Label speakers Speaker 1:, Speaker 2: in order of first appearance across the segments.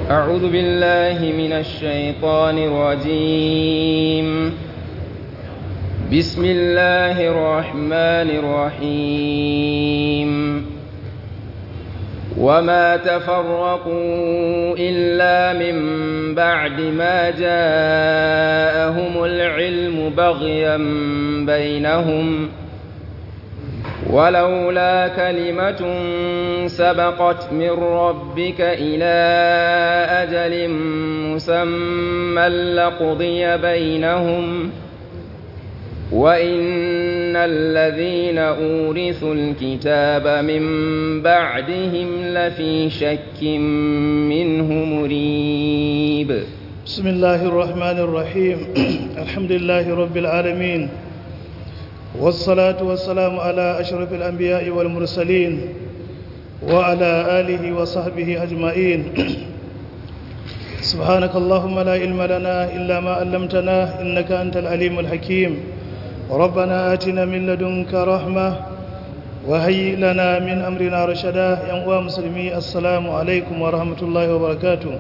Speaker 1: أعوذ بالله من الشيطان الرجيم بسم الله الرحمن الرحيم وما تفرقوا إلا من بعد ما جاءهم العلم بغيا بينهم ولولا كلمة سبقت من ربك إلى أجل مسمى لقضي بينهم وإن الذين أورثوا الكتاب من بعدهم لفي شك منه مريب
Speaker 2: بسم الله الرحمن الرحيم الحمد لله رب العالمين والصلاة والسلام على أشرف الأنبياء والمرسلين وعلى آله وصحبه أجمعين سبحانك اللهم لا علم لنا إلا ما علمتنا إنك أنت العليم الحكيم ربنا آتنا من لدنك رحمة وهيئ لنا من أمرنا رشدا يا مسلمي السلام عليكم ورحمة الله وبركاته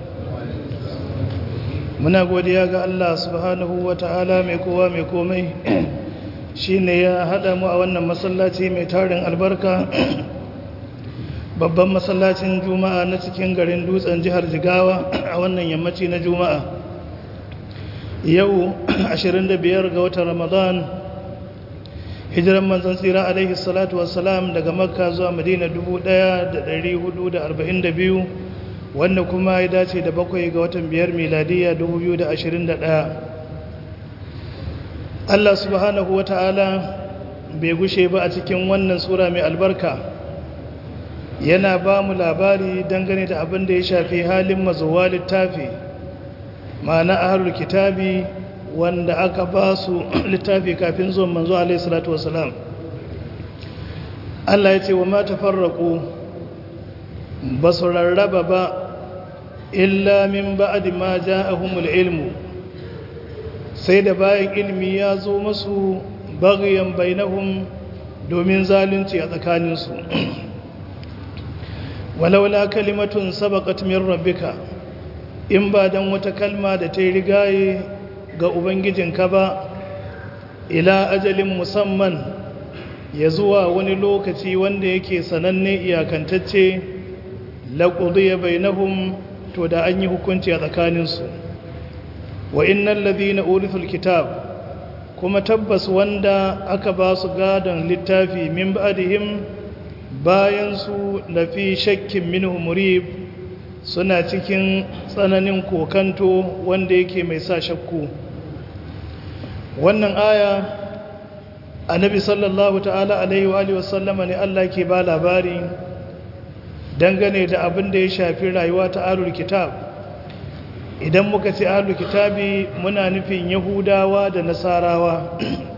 Speaker 2: muna godiya ga Allah subhanahu wa ta'ala mai kowa mai komai shi ne ya haɗa mu a wannan masallaci mai tarin albarka babban masallacin juma'a na cikin garin dutsen jihar jigawa a wannan yammaci na juma'a yau 25 ga watan ramadan hijiran manzan tsira alaihi salatu wassalam daga makka zuwa madina 1442 wanda kuma ya dace da bakwai ga watan biyar miladiya 2021 Allah subhanahu wa ta'ala bai gushe ba a cikin wannan sura mai albarka yana ba mu labari dangane da abin da ya shafi halin mazuwa littafi ma'ana ahlul kitabi wanda aka ba su littafi kafin zuwan manzo alaihi salatu wasalam Allah ya ce wa ma tafarraqu ba su rarraba ba illa min ba'di ma ja'ahumul ilmu sai da bayan ilmi ya zo masu bagyan bainahum domin zalunci a tsakaninsu walaula kalimatun sabaqat min rabbika in ba dan wata kalma da ta rigaye ga ubangijinka ba ila ajalin musamman ya zuwa wani lokaci wanda yake sananne iyakantacce laqudiya bainahum to da an yi hukunci a tsakaninsu wa innal ladhina urithul kitab kuma tabbas wanda aka ba su gadon littafi min ba'dihim bayan su lafi shakkin minhu murib suna cikin tsananin kokanto wanda yake mai sa shakku wannan aya annabi sallallahu ta'ala alaihi wa alihi wasallama ne Allah ke ba labari dangane da abin da ya shafi rayuwa ta alul kitab idan muka ce alul kitabi muna nufin yahudawa da nasarawa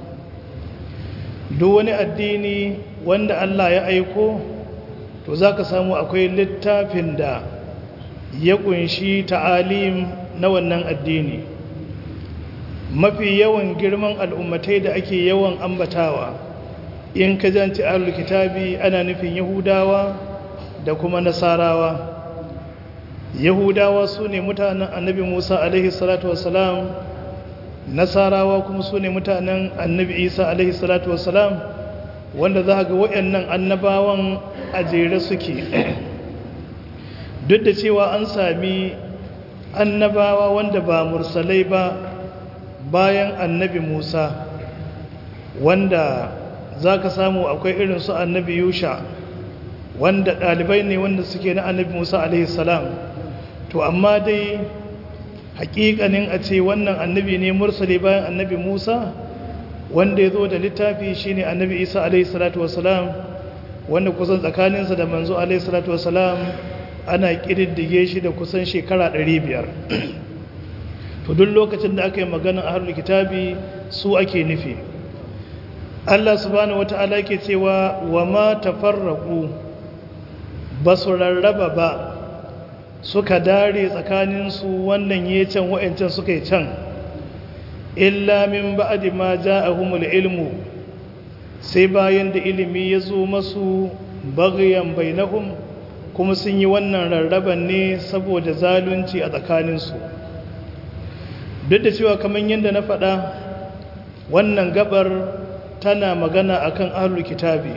Speaker 2: duk wani addini wanda Allah ya aiko to za ka samu akwai littafin da ya kunshi ta'alim na wannan addini mafi yawan girman al'ummatai da ake yawan ambatawa in ka janci alul kitabi ana nufin yahudawa da kuma nasarawa yahudawa su ne mutanen annabi musa alaihi salatu wasalam nasarawa kuma su ne mutanen annabi isa alaihi salatu wasalam wanda za ga waɗannan annabawan a jere suke duk da cewa an sami annabawa wanda ba mursalai ba bayan annabi musa wanda za ka samu akwai irin su annabi yusha wanda ɗalibai ne wanda suke na annabi musa alaihi salam to amma dai hakikanin a ce wannan annabi ne mursali bayan annabi musa wanda ya zo da littafi shine annabi isa alaihi salatu wasalam wanda kusan tsakaninsa da manzo alaihi salatu wasalam ana ƙididdige shi da kusan shekara 500 to duk lokacin da aka yi maganin ahlul kitabi su ake nufi Allah subhanahu wata'ala ke cewa wa ma tafarraqu basu rarraba ba suka dare tsakaninsu wannan ya can wa'ancan suka yi can illa min ba'di ma ja'ahumul ilmu sai bayan da ilimi ya zo masu bagayen bainahum kuma sun yi wannan rarraban ne saboda zalunci a tsakaninsu duk da cewa kamar yadda na faɗa wannan gabar tana magana akan ahlul kitabi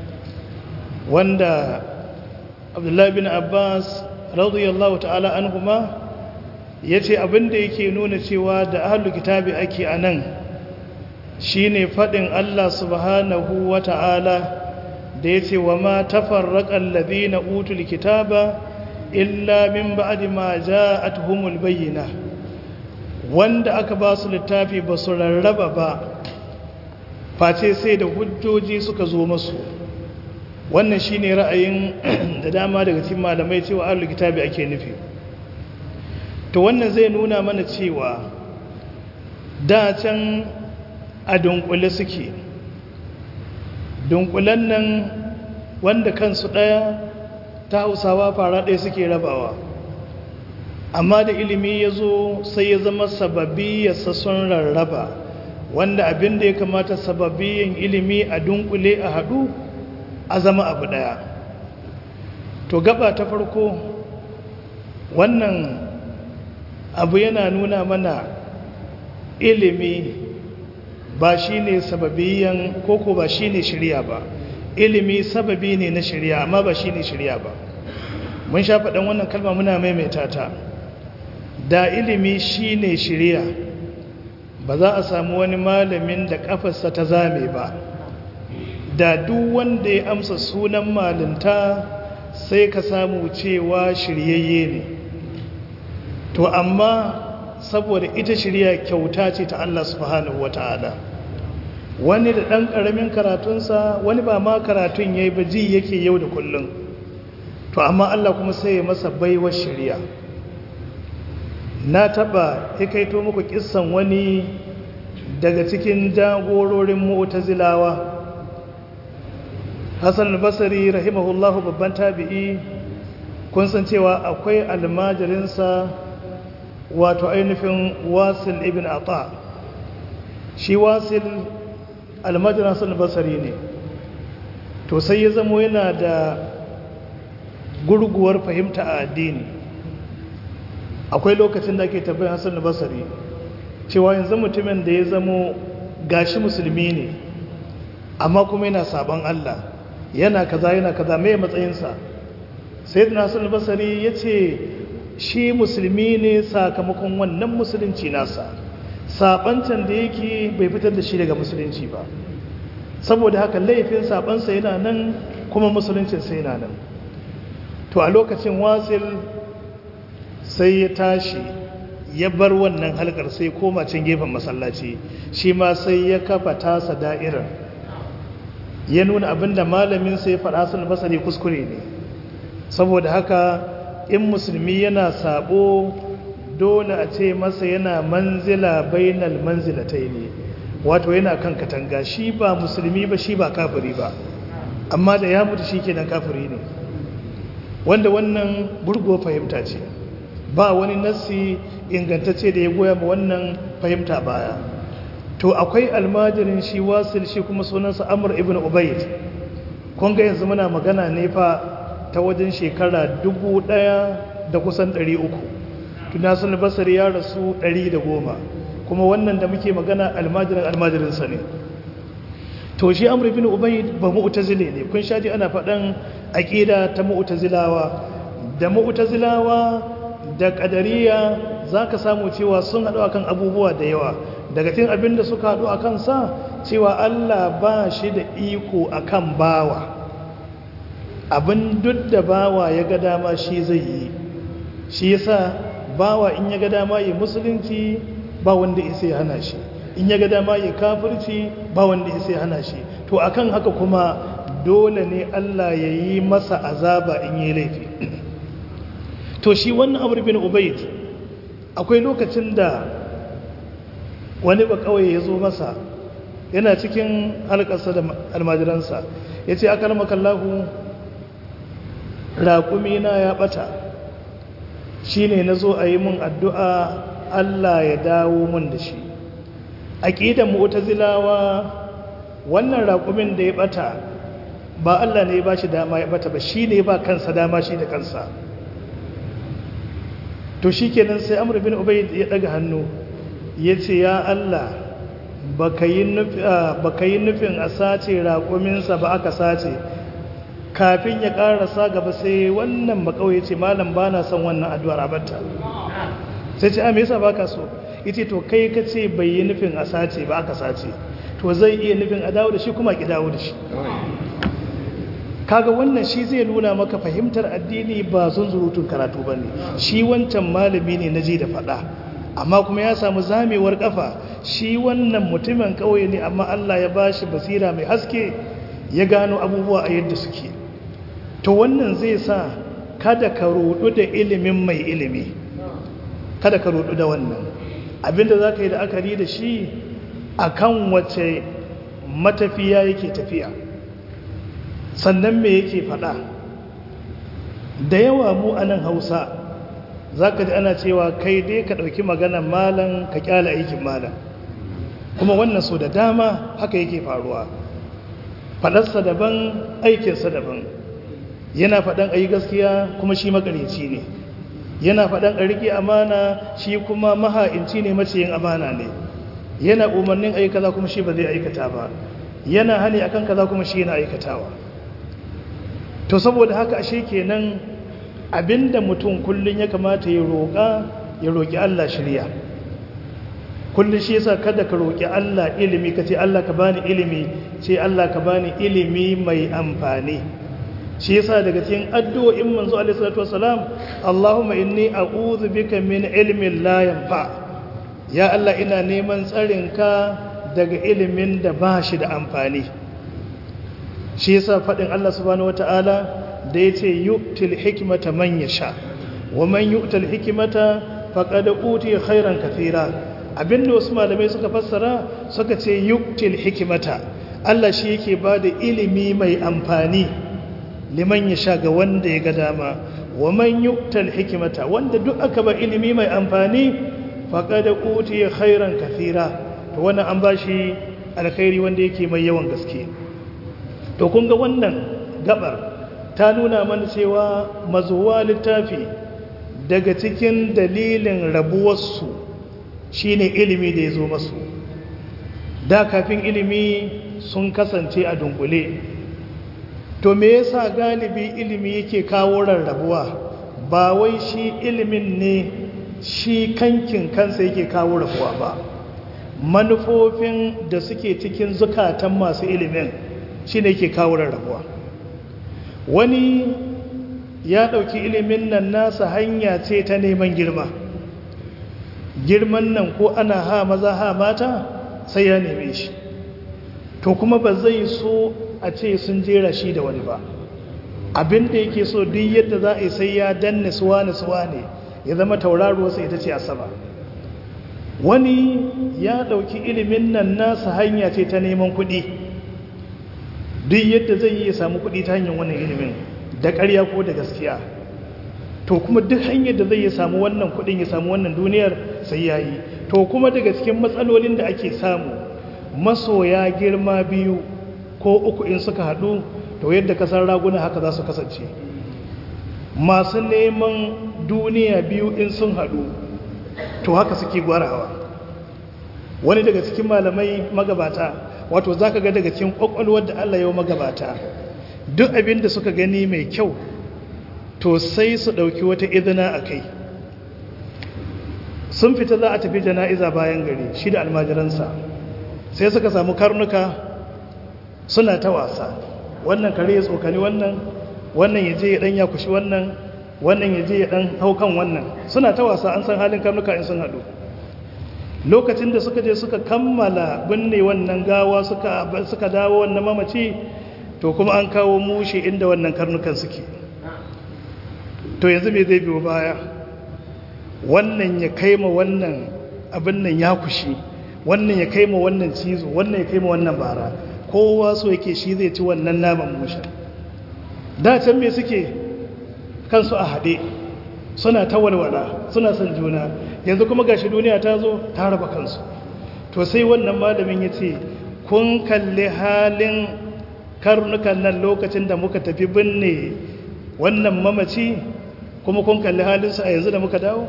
Speaker 2: wanda abdullahi bin abbas radiyallahu ta'ala anhuma ya ce abinda yake nuna cewa da ahlul kitabi ake a nan shine faɗin allah subhanahu wa ta'ala da ya ce wa ma tafarraƙan na utul kitaba illa min ba'di ma ja'atuhumul bayyina wanda aka ba su littafi ba su rarraba ba face sai da hujjoji suka zo masu wannan shine ra'ayin da dama daga cikin malamai cewa ahlul kitabi ake nufi to wannan zai nuna mana cewa da can a dunkule suke dunkulen nan wanda kansu ɗaya ta hausawa fara ɗaya suke rabawa amma da ilimi ya zo sai ya zama sababi ya sasson rarraba wanda abin da ya kamata sababiyin ilimi a dunkule a haɗu a zama abu ɗaya to gaba ta farko wannan abu yana nuna mana ilimi ba shi ne sababiyan koko ba shi ne shirya ba ilimi sababi ne na shirya amma ba shi ne shirya ba mun sha faɗin wannan kalma muna maimaita ta da ilimi shi ne shirya ba za a samu wani malamin da ƙafarsa ta zame ba da duk wanda ya amsa sunan malinta sai ka samu cewa shiryayye ne to amma saboda ita shirya kyauta ce ta Allah subhanahu wa ta'ala wani da ɗan ƙaramin karatunsa wani ba ma karatun ya yi ba ji yake yau da kullum to amma Allah kuma sai ya masa baiwar shirya na taɓa ya kaito muku kissan wani daga cikin jagororin mu'tazilawa Hassan al-Basri rahimahullahu babban tabi'i kun san cewa akwai almajirinsa wato ainihin wasil ibn ata shi wasil almajirin Hassan al-Basri ne to sai ya zamo yana da gurguwar fahimta a addini akwai lokacin da ake tabbai Hassan al-Basri cewa yanzu mutumin da ya zamo gashi musulmi ne amma kuma yana sabon Allah yana kaza yana kaza mai matsayinsa sai da nasu albasari ya ce shi musulmi ne sakamakon wannan musulunci nasa sabancan da yake bai fitar da shi daga musulunci ba saboda haka laifin sabansa yana nan kuma musuluncinsa yana nan to a lokacin wasil sai ya tashi ya bar wannan halkar sai koma can gefen masallaci shi ma sai ya kafa tasa da'irar ya nuna abinda malamin sai faɗa sun basari kuskure ne saboda haka in musulmi yana sabo dole a ce masa yana manzila bainal manzilatai ne wato yana kan katanga shi ba musulmi ba shi ba kafiri ba amma da ya mutu shi kenan kafiri ne wanda wannan burgo fahimta ce ba wani nassi ingantacce da ya goya ma wannan fahimta baya to akwai almajirin shi wasil shi kuma sunansa amur ibn ubaid kun ga yanzu muna magana ne fa ta wajen shekara dubu ɗaya da kusan ɗari uku tunasun basari ya rasu ɗari da goma kuma wannan da muke magana almajirin almajirinsa ne to shi amur ibn ubaid ba mu'tazile ne kun shaji ana faɗan aƙida ta mu'tazilawa da mu'tazilawa da ƙadariya za ka samu cewa sun haɗu akan abubuwa da yawa daga cikin abin da suka haɗu a kansa cewa Allah ba shi da iko a kan bawa abin duk da bawa ya ga dama shi zai yi shi yasa bawa in ya ga dama yi musulunci ba wanda isa ya hana shi in ya ga dama yi kafirci ba wanda isa ya hana shi to akan haka kuma dole ne Allah ya yi masa azaba in yi laifi to shi wannan amur bin ubaid akwai lokacin da wani ba kawai ya zo masa yana cikin halkarsa da almajiransa ya ce aka rama kallahu raƙumina ya ɓata shi ne na zo a yi mun addu'a Allah ya dawo mun da shi a ƙidan zilawa wannan raƙumin da ya ɓata ba Allah ne ya ba shi dama ya bata ba shi ne ba kansa dama shi da kansa to shi kenan sai amur bin ubaid ya daga hannu ya ce ya Allah baka yi nufin a sace raƙuminsa ba aka sace kafin ya ƙarasa gaba sai wannan makawai ce malam ba na son wannan addu'ar abarta sai ce a me yasa baka so ita to kai ka ce bai yi nufin a sace ba aka sace to zai iya nufin a dawo da shi kuma ki dawo da shi kaga wannan shi zai nuna maka fahimtar addini ba zunzurutun karatu ba ne shi wancan malami ne na ji da faɗa amma kuma ya samu zamewar kafa shi wannan mutumin ƙauye ne amma Allah ya ba shi basira mai haske ya gano abubuwa a yadda suke to wannan zai sa kada ka rudu da ilimin mai ilimi kada ka rudu da wannan abinda za ka yi da akari da shi akan wace matafiya yake tafiya sannan me yake faɗa da yawa mu a nan hausa za ka ji ana cewa kai dai ka ɗauki maganan malam ka ƙyala aikin malam kuma wannan so da dama haka yake faruwa faɗarsa daban aikinsa daban yana faɗan a yi gaskiya kuma shi makareci ne yana faɗan a riƙe amana shi kuma maha'inci ne maciyin amana ne yana umarnin ayi kaza kuma shi ba zai aikata ba yana hani akan kaza kuma shi yana aikatawa to saboda haka ashe kenan abinda mutum kullun ya kamata ya roƙa ya roƙi Allah shirya kullun shi yasa kada ka roƙi Allah ilimi ka ce Allah ka bani ilimi ce Allah ka bani ilimi mai amfani shi yasa daga cikin addu'o'in manzo alaihi salatu wasalam Allahumma inni a'udhu bika min ilmin la yanfa ya Allah ina neman tsarinka daga ilimin da ba shi da amfani shi yasa faɗin Allah subhanahu wata'ala da ya ce yu'til hikmata man yasha wa man yu'tal hikmata faqad utiya khairan kathira abinda wasu malamai suka fassara suka ce yu'til hikmata Allah shi yake bada ilimi mai amfani liman yasha ga wanda ya ga dama wa man yu'tal hikmata wanda duk aka ba ilimi mai amfani faqad utiya khairan kathira to wannan an bashi alkhairi wanda yake mai yawan gaske to kun ga wannan gabar ta nuna mana cewa mazuwa littafi daga cikin dalilin rabuwarsu shine ilimi da ya zo masu da kafin ilimi sun kasance a dunkule to me yasa galibi ilimi yake kawo rarrabuwa ba wai shi ilimin ne shi kankin kansa yake kawo rabuwa ba manufofin da suke cikin zukatan masu ilimin shi ne ke kawo rarrabuwa wani ya ɗauki ilimin nan nasa hanya ce ta neman girma girman nan ko ana ha maza ha mata sai ya neme shi to kuma ba zai so a ce sun jera shi da wani ba abin da yake so duk yadda za a yi sai ya danne suwa ne suwa ne ya zama tauraruwarsa ita ce asaba wani ya ɗauki ilimin nan nasa hanya ce ta neman kuɗi duk yadda zai yi ya samu kuɗi ta hanyar wannan ilimin da ƙarya ko da gaskiya to kuma duk hanyar da zai ya samu wannan kuɗin ya samu wannan duniyar sai ya yi to kuma daga cikin matsalolin da ake samu masoya girma biyu ko uku in suka haɗu to yadda kasar raguna haka za su kasance masu neman duniya biyu in sun haɗu to haka suke gwarawa wani daga cikin malamai magabata wato za ka ga daga cikin ƙwaƙwalwar da Allah yau magabata duk abin da suka gani mai kyau to sai su ɗauki wata izina a kai sun fita za a tafi jana'iza bayan gari shi da almajiransa sai suka samu karnuka suna ta wasa wannan kare ya tsokani wannan wannan ya je ya ɗan ya kushi wannan wannan ya je ya ɗan haukan wannan suna ta wasa an san halin karnuka in sun haɗu lokacin da suka je suka kammala binne wannan gawa suka dawo wannan mamaci to kuma an kawo mushe inda wannan karnukan suke to yanzu me zai biyo baya wannan ya kaima wannan abin nan ya kushi wannan ya kaima wannan cizo wannan ya kaima wannan bara kowa so yake shi zai ci wannan naman mushe da can me suke kansu a haɗe suna ta walwala suna son juna yanzu kuma gashi duniya ta zo ta raba kansu to sai wannan malamin ya ce kun kalli halin karnukan nan lokacin da muka tafi binne wannan mamaci kuma kun kalli halinsu a yanzu da muka dawo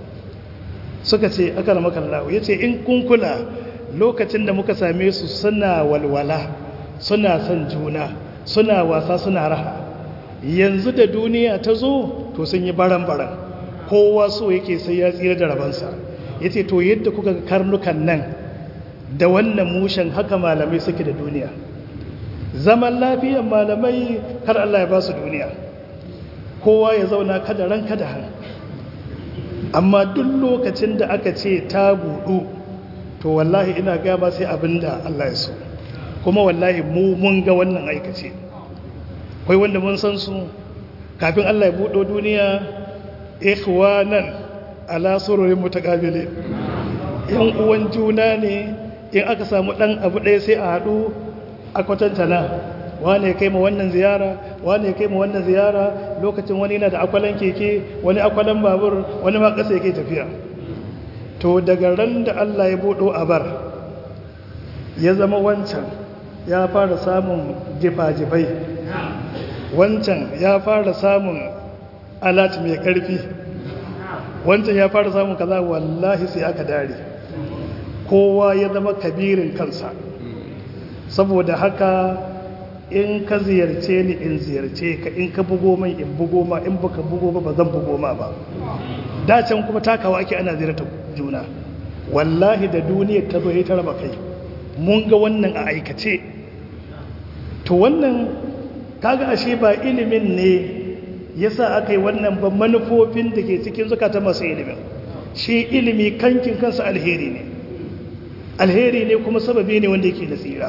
Speaker 2: suka ce aka rama kallawo ya ce in kun kula lokacin da muka same su suna walwala suna son juna suna wasa suna raha yanzu da duniya ta zo to sun yi baran-baran kowa so yake sai ya tsira da rabansa ya ce to yadda kuka karnukan nan da wannan mushen haka malamai suke da duniya zaman lafiyan malamai har Allah ya ba su duniya kowa ya zauna kada ran kada han amma duk lokacin da aka ce ta buɗu to wallahi ina gaba sai abinda Allah ya so kuma wallahi mu mun ga wannan aikace kai wanda mun san su kafin Allah ya buɗo duniya ikhwanan ala sururin mutaqabilin yan uwan juna ne in aka samu dan abu ɗaya sai a haɗu a kwatantana wane ya kai ma wannan ziyara wane ya kai ma wannan ziyara lokacin wani yana da akwalan keke wani akwalan babur wani ma ƙasa yake tafiya to daga ran da Allah ya buɗo a bar ya zama wancan ya fara samun jifa-jifai wancan ya fara samun alat mai ƙarfi wancan ya fara samun kaza wallahi sai aka dare kowa ya zama kabirin kansa saboda haka in ka ziyarce ni in ziyarce ka in ka bugo mai in bugo ma in baka bugo ba ba zan bugo ma ba dacen kuma takawa ake ana ziyarta juna wallahi da duniyar ta bai ta raba kai mun ga wannan a aikace to wannan kaga ashe ba ilimin ne yasa aka yi wannan ba manufofin da ke cikin zukata masu ilimin shi ilimi kankin kansa alheri ne alheri ne kuma sababi ne wanda yake da tsira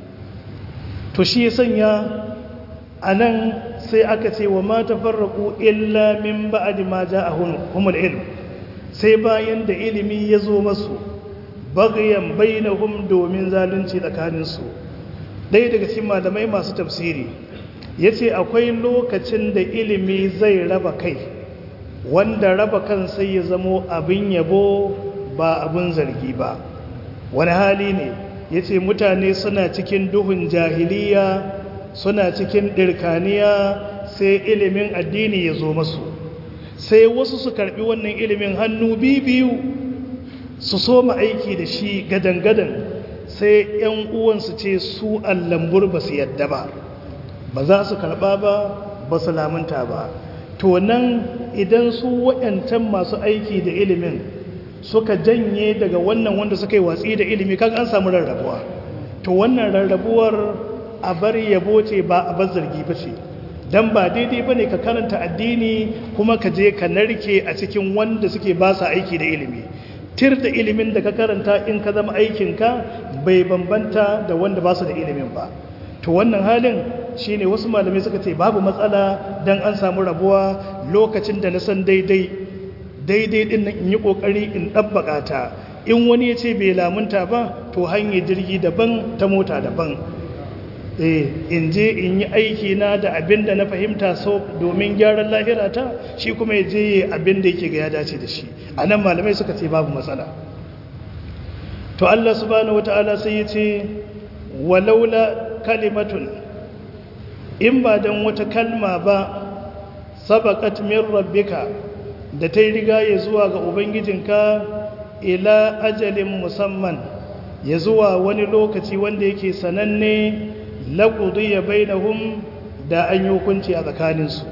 Speaker 2: to shi sanya a nan sai aka ce wa mata farraku illa min ba'adi ma ja a humul ilm sai bayan da ilimi ya zo masu bagayen bainahum domin zalunci tsakaninsu ɗaya daga cikin malamai masu tafsiri ya ce akwai lokacin da ilimi zai raba kai wanda raba kan sai ya zamo abin yabo ba abin zargi ba wani hali ne ya ce mutane suna cikin duhun jahiliya suna cikin ɗirkaniya sai ilimin addini ya zo masu sai wasu su karɓi wannan ilimin hannu biyu su soma aiki da shi gadan-gadan sai 'yan uwansu ce su allambur ba su yadda ba ba za su karɓa ba ba su lamunta ba to nan idan su waɗancan masu aiki da ilimin suka janye daga wannan wanda suka yi watsi da ilimi kan an samu rarrabuwa to wannan rarrabuwar a bar yabo ce ba a bar zargi ba ce don ba daidai ba ne ka karanta addini kuma ka je ka narke a cikin wanda suke ba sa aiki da ilimi tir da ilimin da ka karanta in ka zama aikinka bai bambanta da wanda ba su da ilimin ba to wannan halin shine wasu malamai suka ce babu matsala don an samu rabuwa lokacin da na san daidai daidai din nan in yi kokari in ɗabbaƙa ta in wani ya ce bai lamunta ba to hanyar jirgi daban ta mota daban eh in je in yi aiki na da abin da na fahimta so domin gyaran lahira ta shi kuma ya je abin da yake ga ya dace da shi a nan malamai suka ce babu matsala to Allah subhanahu wata'ala sai ya ce walaula kalimatun in ba don wata kalma ba sabaqat min rabbika da ta yi riga ya zuwa ga ubangijinka ila ajalin musamman ya zuwa wani lokaci wanda yake sananne laƙudu ya bainahum da an yi hukunci a tsakaninsu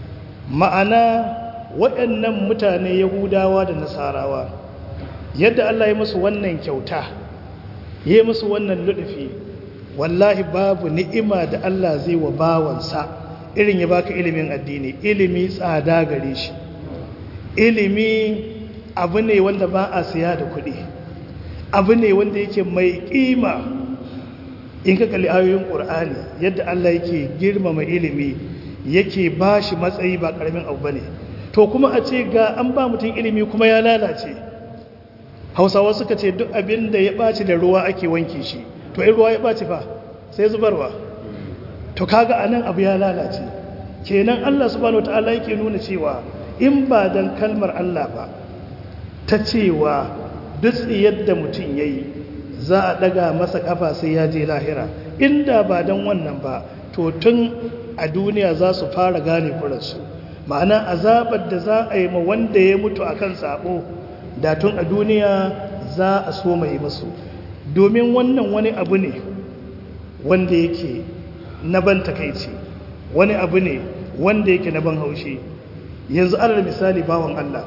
Speaker 2: ma'ana waɗannan mutane yahudawa da nasarawa yadda Allah ya musu wannan kyauta ya yi musu wannan luɗufi wallahi babu ni'ima da Allah zai wa bawansa irin ya baka ilimin addini ilimi tsada gare shi ilimi abu ne wanda ba a siya da kuɗi abu ne wanda yake mai ƙima in ka kalli ayoyin ƙur'ani yadda Allah yake girmama ilimi yake ba shi matsayi ba ƙaramin abu ba ne to kuma a ce ga an ba mutum ilimi kuma ya lalace hausawa suka ce duk abin da ya ɓaci da ruwa ake wanke shi to in ruwa ya ɓaci fa sai zubarwa to kaga anan abu ya lalace kenan Allah subhanahu wataala yake nuna cewa in ba dan kalmar Allah ba ta cewa duk yadda mutum yayi za a daga masa kafa sai ya je lahira inda ba dan wannan ba to tun a duniya za su fara gane kuransu ma'ana azabar da za a yi ma wanda ya mutu akan sabo da tun a duniya za a so mai masu domin wannan wani abu ne wanda yake na ban takaici wani abu ne wanda yake na ban haushi yanzu alal misali bawan Allah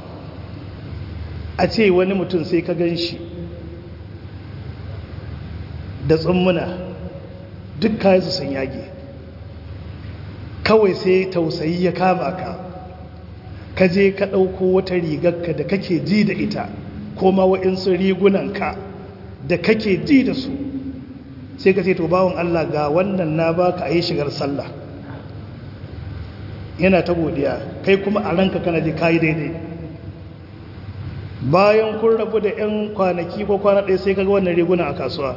Speaker 2: a ce wani mutum sai ka gan shi da tsummuna duk kayansu sun yage kawai sai tausayi ya kama ka ka je ka ɗauko wata rigarka da kake ji da ita ko ma wa'insu rigunanka da kake ji da su sai ka ce to bawon Allah ga wannan na baka a yi shigar sallah yana ta godiya kai kuma a ranka kana ji kayi daidai bayan kun rabu da 'yan kwanaki ko kwana ɗaya sai kaga wannan riguna a kasuwa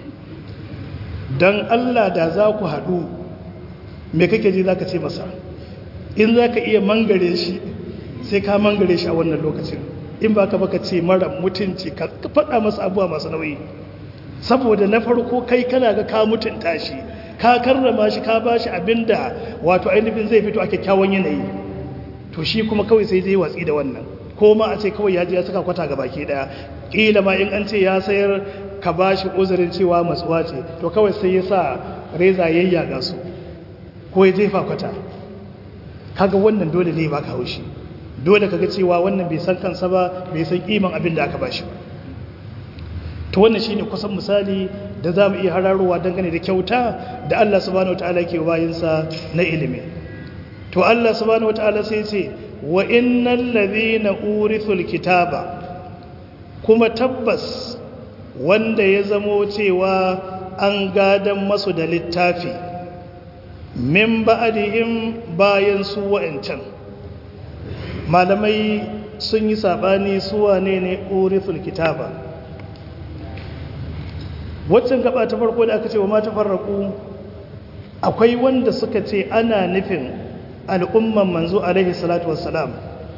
Speaker 2: don Allah da za ku haɗu me kake ji za ka ce masa in za ka iya mangare shi sai ka mangare shi a wannan lokacin in ba ka baka ce mara mutunci ka faɗa masa abuwa masu nauyi saboda na farko kai kana ga ka mutunta shi ka karrama shi ka ba shi abinda wato ainihin zai fito a kyakkyawan yanayi to shi kuma kawai sai zai watsi da wannan ko ma a ce kawai ya je ya saka kwata ga baki daya kila ma in an ce ya sayar ka ba shi uzurin cewa matsuwa ce to kawai sai ya sa reza yayyaga su ko ya jefa kwata kaga wannan dole ne baka haushi dole kaga cewa wannan bai san kansa ba bai san kiman abin da aka bashi ba to wannan shine kusan misali da zamu iya hararowa dangane da kyauta da Allah subhanahu wataala yake bayin sa na ilimi to Allah subhanahu wataala sai ce wa innal ladhina urithul kitaba kuma tabbas wanda ya zamo cewa an gadan masu da littafi min ba'dihim bayan su wa'ancan malamai sun yi sabani su wane ne urithul kitaba waccan gaba ta farko da aka ce wa mata farraku akwai wanda suka ce ana nufin al'umman manzo alaihi salatu wassalam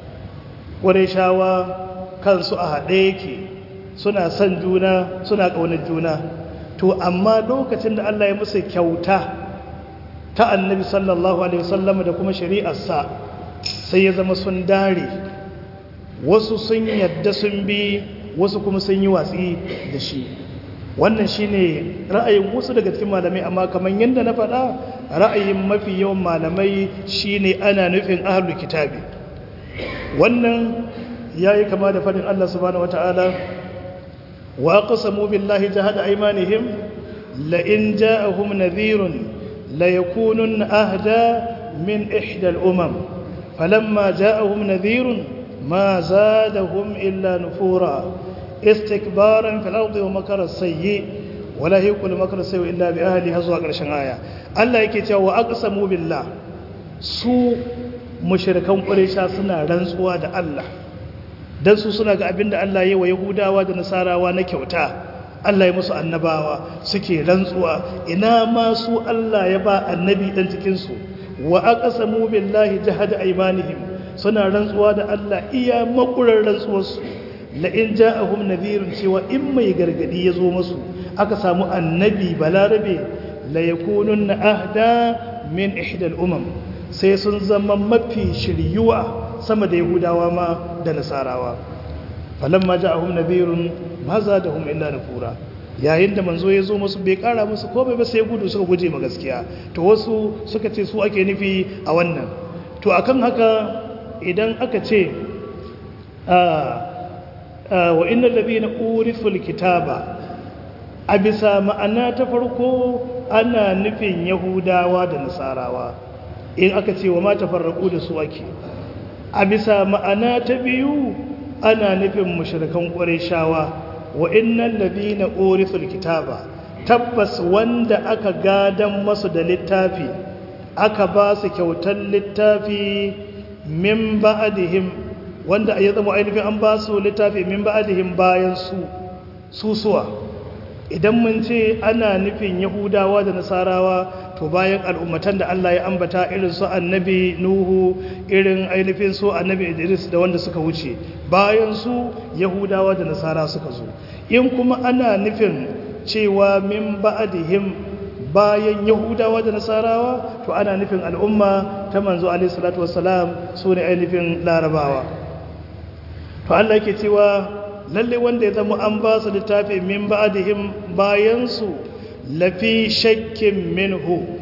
Speaker 2: shawa kansu a haɗe yake suna son juna suna ƙaunar juna to amma lokacin da Allah ya musu kyauta ta annabi sallallahu alaihi wasallam da kuma shari'arsa sai ya zama sun dare wasu sun yadda sun bi wasu kuma sun yi watsi da shi wannan shine ra'ayin wasu daga cikin malamai amma kamar yadda na faɗa ra'ayin mafi yawan malamai shine ana nufin ahlul kitabi wannan yayi kama da faɗin Allah subhanahu wataala wa aqsamu billahi jahada aymanihim la in ja'ahum nadhirun la yakunun ahda min ihda al-umam falamma ja'ahum nadhirun ma zadahum illa nufura istikbaran fil ardi wa makara sayyi wala hiqul makara sayyi illa bi ahli hazwa karshen aya Allah yake cewa wa aqsamu billah su mushrikan quraisha suna rantsuwa da Allah dan su suna ga abinda Allah ya wa yahudawa da nasarawa na kyauta Allah ya musu annabawa suke rantsuwa ina ma su Allah ya ba annabi dan cikin su wa aqsamu billahi jahada aymanihim suna rantsuwa da Allah iya makurar rantsuwarsu la'in ja'ahum nadhirun cewa in mai gargadi ya zo masu aka samu annabi balarabe la yakunun ahda min ihdal umam sai sun zama mafi shiryuwa sama da yahudawa ma da nasarawa falamma ja'ahum nadhirun ma zadahum illa nufura yayin da manzo ya zo musu bai kara musu komai ba sai gudu suka guje ma gaskiya to wasu suka ce su ake nufi a wannan to akan haka idan aka ce wa inna ladhina urithul kitaba a bisa ma'ana ta farko ana nufin yahudawa da nasarawa in aka ce wa ma tafarraqu da su ake a bisa ma'ana ta biyu ana nufin mushrikan qurayshawa wa innal ladhina urithul kitaba tabbas wanda aka gadan masu da littafi aka ba su kyautar littafi min ba'dihim wanda ya zama ainihin an ba su littafi min ba'dihim bayan su susuwa idan mun ce ana nufin yahudawa da nasarawa to bayan al'ummatan da Allah ya ambata irin su annabi nuhu irin ainihin su annabi idris da wanda suka wuce bayan su yahudawa da nasara suka zo in kuma ana nufin cewa min ba'dihim bayan yahudawa da nasarawa to ana nufin al'umma ta manzo alaihi salatu wassalam su ne ainihin larabawa to Allah yake cewa lalle wanda ya zama an ba su littafi min ba'dihim bayan su lafi shakkin minhu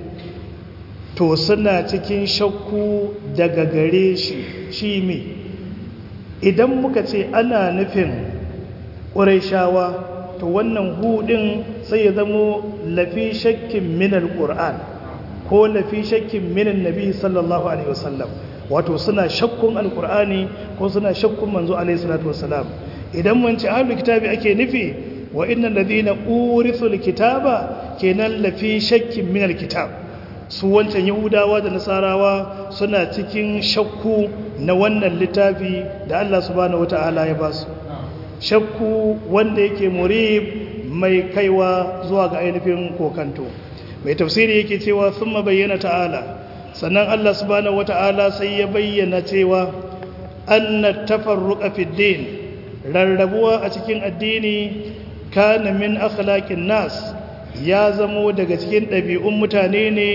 Speaker 2: to suna cikin shakku daga gare shi shi me idan muka ce ana nufin ƙuraishawa to wannan hudin sai ya zamo lafi shakkin minal ƙur'an ko lafi shakkin minan nabi sallallahu alaihi wasallam wato suna shakkun alƙur'ani ko suna shakkun manzo alaihi salatu wasallam idan mun ci ahlul kitabi ake nufi wa innal ladina urithul kitaba kenan lafi shakkin minal kitab su wancan yahudawa da nasarawa suna cikin shakku na wannan littafi da Allah subhanahu wataala ya basu shakku wanda yake murib mai kaiwa zuwa ga ainihin kokanto mai tafsiri yake cewa sun bayyana ta'ala sannan Allah subhanahu wata'ala sai ya bayyana cewa anna tafarruqa fid din rarrabuwa a cikin addini kana min akhlaqin nas ya zamo daga cikin ɗabi'un mutane ne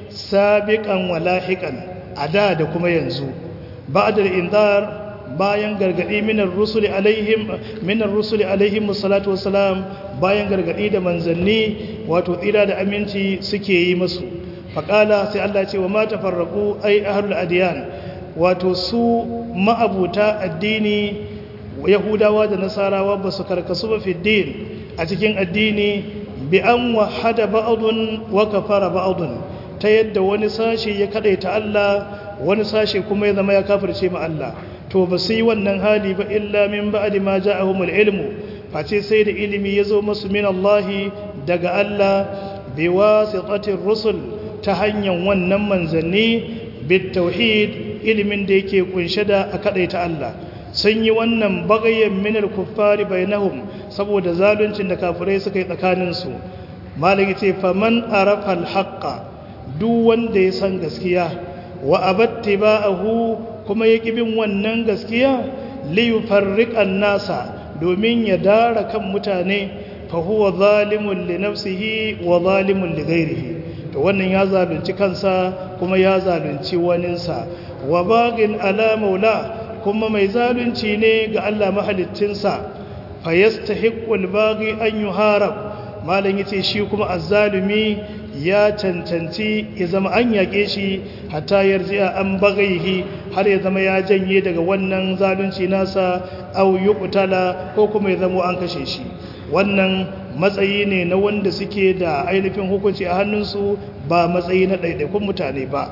Speaker 2: sabiqan walahiqan a da da kuma yanzu ba'da al-inzar bayan gargadi minar rusuli alaihim minar rusuli alaihim salatu wassalam bayan gargadi da manzanni wato tsira da aminci suke yi musu faqala sai Allah ya ce wa ma tafarraqu ay ahlul adyan wato su ma'abuta addini yahudawa da nasarawa ba su karkasu ba fiddin a cikin addini bi an wahada ba'dun wa kafara ba'dun ta yadda wani sashi ya kadaita Allah wani sashi kuma ya zama ya kafirce ma Allah to ba su yi wannan hali ba illa min ba'di ma ja'ahumul ilmu face sai da ilimi ya zo musu min Allah daga Allah bi wasitatir rusul ta hanyar wannan manzanni bit tauhid ilimin da yake kunshe da a kadaita Allah sun yi wannan bagayen min al-kuffari bainahum saboda zaluncin da kafirai suka yi tsakanin su malaki ce faman arafa al-haqqa duk wanda ya san gaskiya wa abattiba'ahu kuma ya bin wannan gaskiya liyufarriqan nasa domin ya dara kan mutane fa huwa zalimun li nafsihi wa zalimun li ghairihi to wannan ya zalunci kansa kuma ya zalunci waninsa wa bagin ala maula kuma mai zalunci ne ga Allah mahaliccinsa fa yastahiqqul baghi an yuharab malan yace shi kuma azzalumi ya cancanci ya zama an yaƙe shi hatta yarji'a an bagaihi har ya zama ya janye daga wannan zalunci nasa au yuqtala ko kuma ya zama an kashe shi wannan matsayi ne na wanda suke da ainihin hukunci a hannunsu ba matsayi na ɗaiɗaikun mutane ba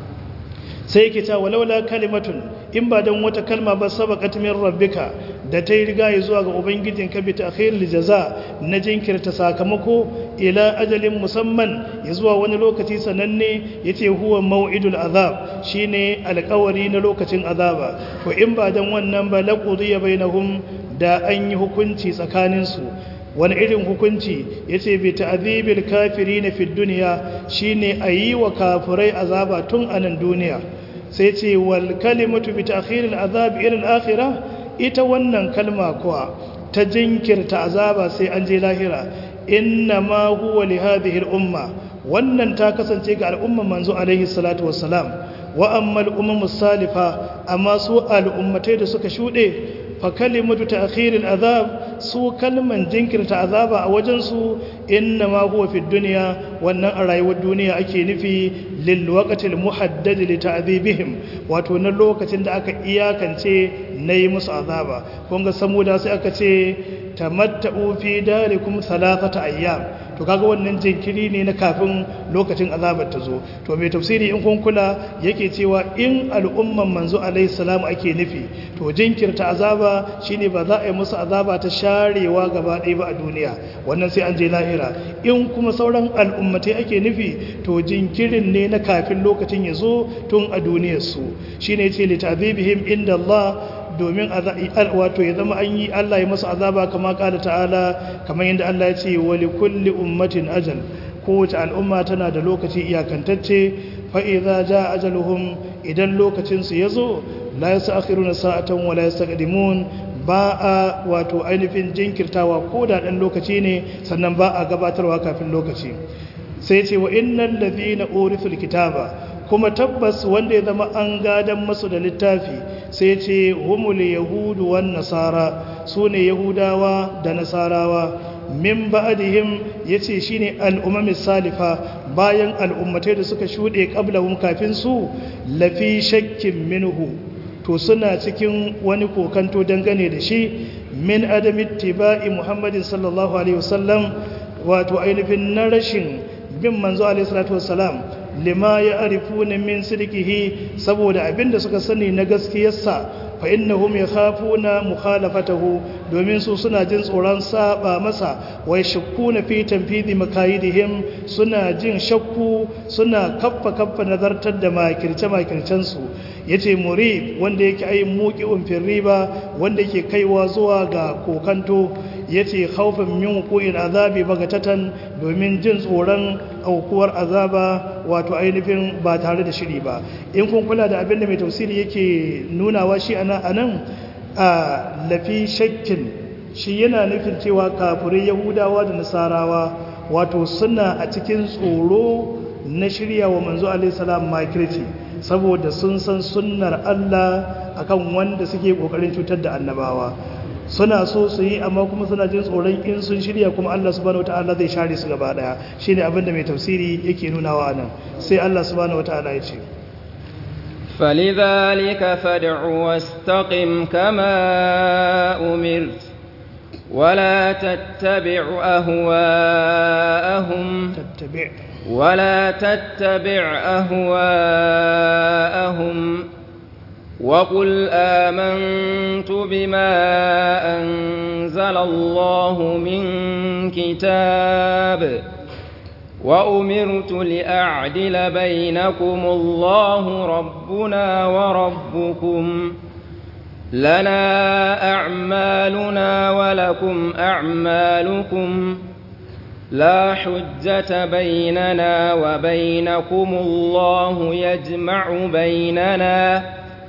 Speaker 2: sai yake ta walaula kalimatun in ba don wata kalma ba sabaqat min rabbika da ta yi riga ya zuwa ga ubangijin ka bi ta'khiril jaza na jinkirta sakamako ila ajalin musamman ya zuwa wani lokaci sananne yace huwa mau'idul azab shine alƙawari na lokacin azaba to in ba don wannan ba laqudiya bainahum da an yi hukunci tsakanin su wani irin hukunci yace bi ta'dhibil kafirin fi dunya shine ayi wa kafirai azaba tun anan duniya sai ce wal kalimatu bi ta'khiril azab ila al-akhirah ita wannan kalma kuwa ta jinkirta azaba sai an je lahira inna ma huwa li hadhihi al-umma wannan ta kasance ga al'umman manzo alaihi salatu wassalam wa amma al-umam salifa amma su al'ummatai da suka shude fa kalimatu ta'khiril azab su kalman jinkirta azaba a wajen su inna ma huwa fi dunya wannan a rayuwar duniya ake nufi lil waqtil muhaddad li ta'dhibihim wato na lokacin da aka iyakance nayi musu azaba kun ga samuda sai aka ce tamatta'u fi darikum thalathata ayyam to kaga wannan jinkiri ne na kafin lokacin azabar ta zo to mai tafsiri in kun kula yake cewa in al'umman manzo alaihi salam ake nufi to jinkirta azaba shine ba za a yi musu azaba ta sharewa gaba ɗaya ba a duniya wannan sai an je lahira in kuma sauran al'ummatai ake nufi to jinkirin ne na kafin lokacin ya zo tun a duniyar su shine yace li ta'dhibihim inda Allah domin wato ya zama an yi Allah ya masa azaba kama kala ta'ala kamar yadda Allah ya ce wa li kulli ummatin ajal kowace al'umma tana da lokaci iyakantacce fa idza jaa ajaluhum idan lokacin su yazo la yasakhiruna sa'atan wa la yastaqdimun ba a wato ainihin jinkirtawa ko da dan lokaci ne sannan ba a gabatarwa kafin lokaci sai ce wa innal ladhina urithul kitaba kuma tabbas wanda ya zama an gadan masu da littafi sai ce humul yahudu wan nasara sune yahudawa da nasarawa min ba'dihim yace shine al'ummi salifa bayan al'ummatai da suka shude qablahum kafin su lafi shakkin minhu to suna cikin wani kokanto dangane da shi min adami tibai muhammadin sallallahu alaihi wasallam wato ainihin na rashin bin manzo alaihi salatu wassalam lima ya arifuna min sidqihi saboda abinda suka sani na gaskiyarsa fa innahum yakhafuna mukhalafatahu domin su suna jin tsoron saba masa wai shakkuna fi tanfidi makayidihim suna jin shakku suna kaffa kaffa nazartar da makirce makircen su yace muri wanda yake ai muqi'un fil riba wanda yake kaiwa zuwa ga kokanto yace khawfan min wuqu'il azabi bagatatan domin jin tsoron aukuwar azaba wato ainihin ba tare da shiri ba in kun kula da abin da mai tausiri yake nunawa shi ana anan a lafi shakkin shi yana nufin cewa kafirai yahudawa da nasarawa wato suna a cikin tsoro na shirya wa manzo alaihissalam makirci saboda sun san sunnar Allah akan wanda suke kokarin cutar da annabawa suna so su yi amma kuma suna jin tsoron in sun shirya kuma Allah subhanahu wataala zai share su gaba daya shine abin da mai tafsiri yake nunawa nan sai Allah subhanahu wataala ya ce
Speaker 1: فلذلك فادع واستقم كما أمرت ولا تتبع أهواءهم
Speaker 2: tattabi'
Speaker 1: ولا تتبع أهواءهم وقل آمنت بما أنزل الله من كتاب وأمرت لأعدل بينكم الله ربنا وربكم لنا أعمالنا ولكم أعمالكم لا حجة بيننا وبينكم الله يجمع بيننا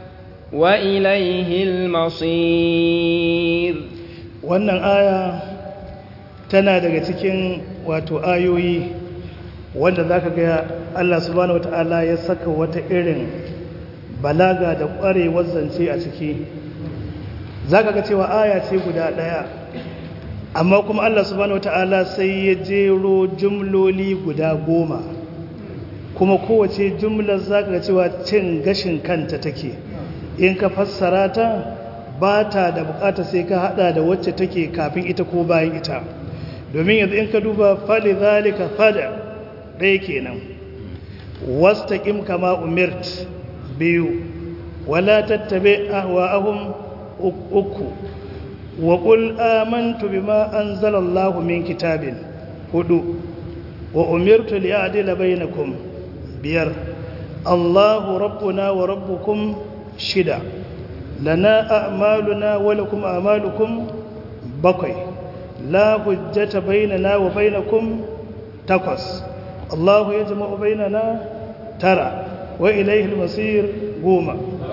Speaker 1: وإليه المصير
Speaker 2: wannan aya tana daga cikin wato ayoyi wanda zaka ga Allah subhanahu wataala ya saka wata irin balaga da ƙwarewar zance a ciki zaka ga cewa aya ce guda ɗaya amma kuma Allah subhanahu wata'ala sai ya jero jumloli guda goma kuma kowace jumlar zaka ga cewa cin gashin kanta take in ka fassara ta ba ta da bukata sai ka hada da wacce take kafin ita ko bayan ita domin yanzu in ka duba fali zalika fada ɗaya kenan wastaqim kama umirt biyu wala tattabi ahwa'ahum uku وقل آمنت بما أنزل الله من كتاب هدو وأمرت لأعدل بينكم بير الله ربنا وربكم شدا لنا أعمالنا ولكم أعمالكم بقي لا حجة بيننا وبينكم تقص الله يجمع بيننا ترى وإليه المصير قوما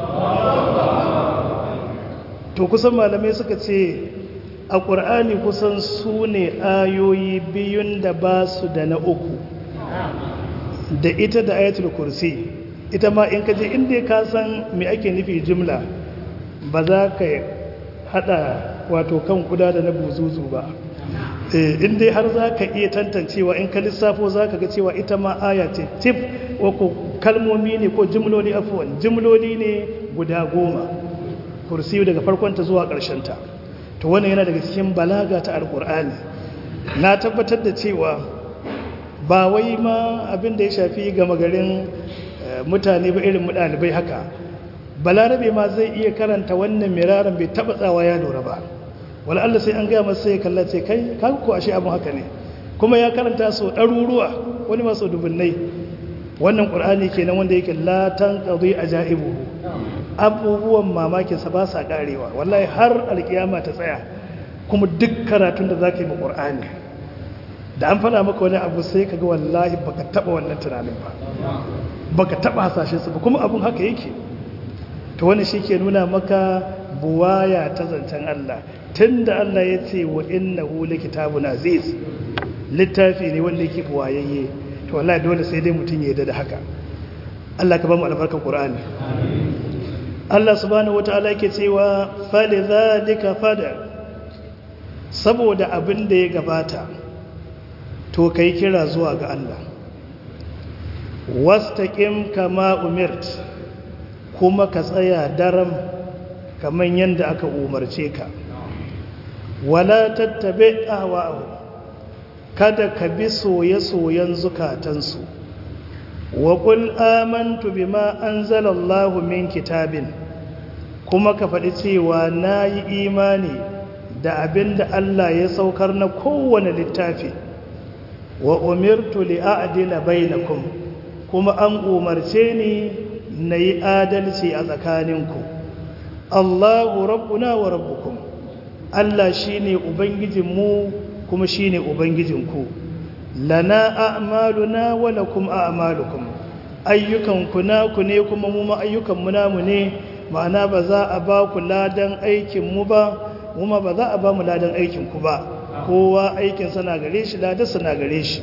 Speaker 2: to kusan malamai suka ce a ƙur'ani kusan su ne ayoyi biyun da ba su da na uku da ita da ayatul kursi ita ma in kaje inda ka san me ake nufi jimla ba za ka hada wato kan kuda da na buzuzu ba inda har za ka iya tantancewa in ka lissafo za ka ga cewa ita ma aya ce tif ko kalmomi ne ko jimloli afuwan jimloli ne guda goma kursiyu daga farkonta zuwa ta. to wannan yana daga cikin balaga ta alkur'ani na tabbatar da cewa ba wai ma abin da ya shafi gama garin mutane ba irin ɗalibai haka balarabe ma zai iya karanta wannan miraran bai taɓa tsawa ya lura ba wala Allah sai an gaya masa sai ya kalla ce kai kaga ko ashe abin haka ne kuma ya karanta so ɗaruruwa wani ma so dubunnai wannan ƙur'ani kenan wanda yake la tanqadi ajaibuhu abubuwan mamakinsa ba sa karewa wallahi har alkiyama ta tsaya kuma duk karatun da za ka yi ma ƙur'ani da an fada maka wani abu sai ka ga wallahi baka taba wannan tunanin ba baka taba hasashen su ba kuma abun haka yake to wani shi ke nuna maka buwaya ta zancen Allah tunda Allah ya ce wa innahu likitabun aziz littafi ne wanda yake buwayayye to wallahi dole sai dai mutum ya yarda da haka Allah ka ba mu albarkar Qur'ani Allah subhanahu wataala yake cewa falidhalika fada saboda abin da ya gabata to kai kira zuwa ga Allah wastaqim kama umirt kuma ka tsaya daram kaman yanda aka umarce ka wala tattabi ahwa'u kada ka bi soye-soyen zukatansu wa qul amantu bima anzalallahu min kitabin kuma ka faɗi cewa nayi imani da abinda Allah ya saukar na kowane littafi wa umirtu li a'dila bainakum kuma an umarce ni nayi adalci a tsakaninku Allahu rabbuna wa rabbukum Allah shine ubangijinmu kuma shine ubangijinku lana a'maluna wa lakum a'malukum ayyukanku naku ne kuma mu ma ayyukan mu namu ne ma'ana ba za a ba ku ladan aikin mu ba mu ma ba za a ba mu ladan aikin ku ba kowa aikin sa na gare shi ladan sa na gare shi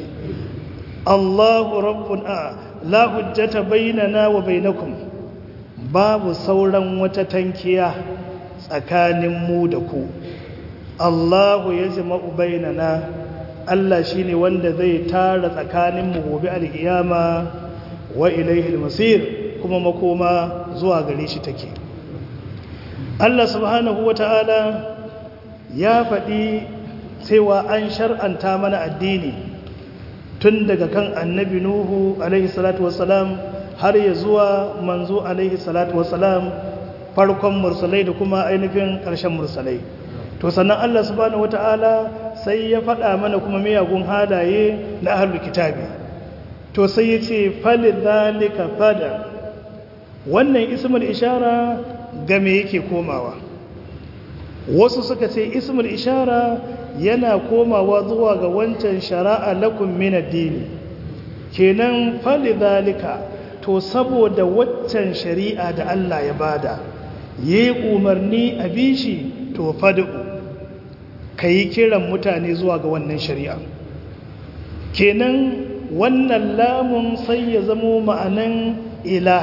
Speaker 2: Allahu rabbuna la hujjata bainana wa bainakum babu sauran wata tankiya tsakanin mu da ku Allahu ya jama'u bainana Allah shine wanda zai tara tsakanin mu gobe alkiyama wa ilaihi almasir kuma makoma zuwa gare shi take Allah subhanahu wata'ala ya faɗi cewa an shar'anta mana addini tun daga kan annabi nuhu alaihi salatu wassalam har ya zuwa manzo alaihi salatu wassalam farkon mursalai da kuma ainihin ƙarshen mursalai to sannan Allah subhanahu wata'ala sai ya faɗa mana kuma miyagun halaye na ahlul kitabi to sai ya ce falidhalika fada wannan ismul ishara ga me yake komawa wasu suka ce ismul ishara yana komawa zuwa ga wancan shara'a lakum min ad-din kenan falidhalika to saboda waccan shari'a da Allah ya bada yi umarni a bishi to fadu kayi kiran mutane zuwa ga wannan shari'a kenan wannan lamun sai ya zamo ma'anan ila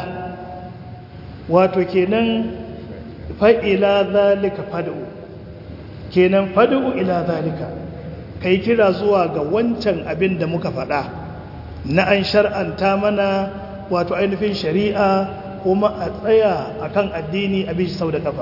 Speaker 2: wato kenan fa'ila zalika fadu kenan fadu ila zalika kai kira zuwa ga wancan abin da muka faɗa na an shar'anta mana wato ainihin shari'a kuma a tsaya akan addini a bishi sau da kafa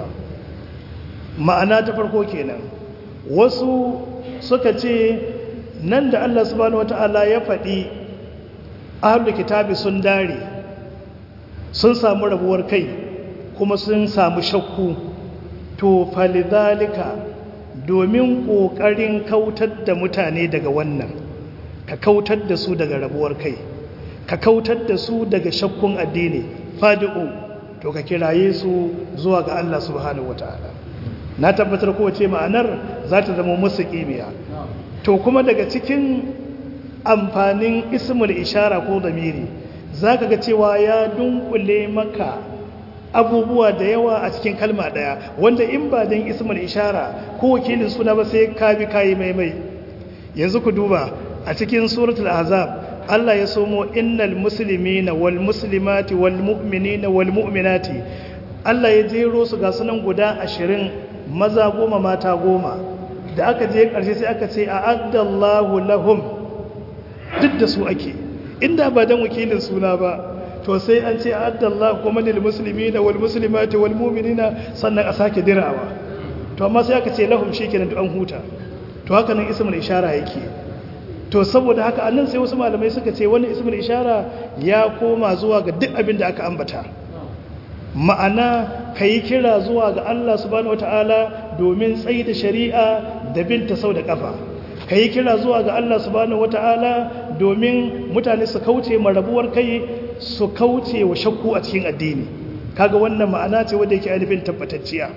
Speaker 2: ma'ana ta farko kenan wasu suka ce nan da Allah subhanahu wata'ala ya faɗi ahlul kitabi sun dare sun samu rabuwar kai kuma sun samu shakku to falidhalika domin ƙoƙarin kautar da mutane daga wannan ka kautar da su daga rabuwar kai ka kautar da su daga shakkun addini fadi'u to ka kiraye su zuwa ga Allah subhanahu wataala na tabbatar kowace ma'anar za ta zama musu kimiyya to kuma daga cikin amfanin ismul ishara ko zamiri za ka ga cewa ya dunkule maka abubuwa da yawa a cikin kalma daya wanda in ba don ismul ishara ko wakilin suna ba sai ka bi kayi maimai yanzu ku duba a cikin suratul azab Allah ya somo innal muslimina wal muslimati wal mu'minina wal mu'minati Allah ya jero su ga sunan guda ashirin maza goma mata goma da aka je ƙarshe sai aka ce a addallahu lahum duk da su ake inda ba dan wakilin suna ba to sai an ce a addallahu kuma lil muslimina wal muslimati wal mu'minina sannan a sake dirawa to amma sai aka ce lahum shikenan duk an huta to haka nan ismul ishara yake to saboda haka annan sai wasu malamai suka ce wannan ismul ishara ya koma zuwa ga duk abin da aka ambata ma'ana kayi kira zuwa ga Allah subhanahu wataala domin tsayi da shari'a da binta sau da kafa kayi kira zuwa ga Allah subhanahu wataala domin mutane su kauce marabuwar kai su kauce wa shakku a cikin addini kaga wannan ma'ana ce wanda yake ainihin tabbatacciya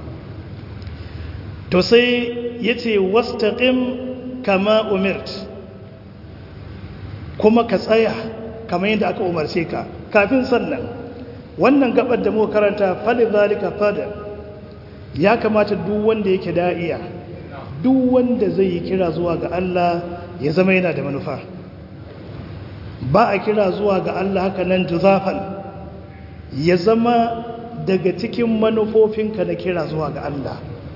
Speaker 2: to sai yace wastaqim kama umirt kuma ka tsaya kamar yadda aka umarce ka kafin sannan wannan gabar da muka karanta fali zalika fada ya kamata duk wanda yake da'iya duk wanda zai yi kira zuwa ga Allah ya zama yana da manufa ba a kira zuwa ga Allah haka nan juzafan ya zama daga cikin manufofinka na kira zuwa ga Allah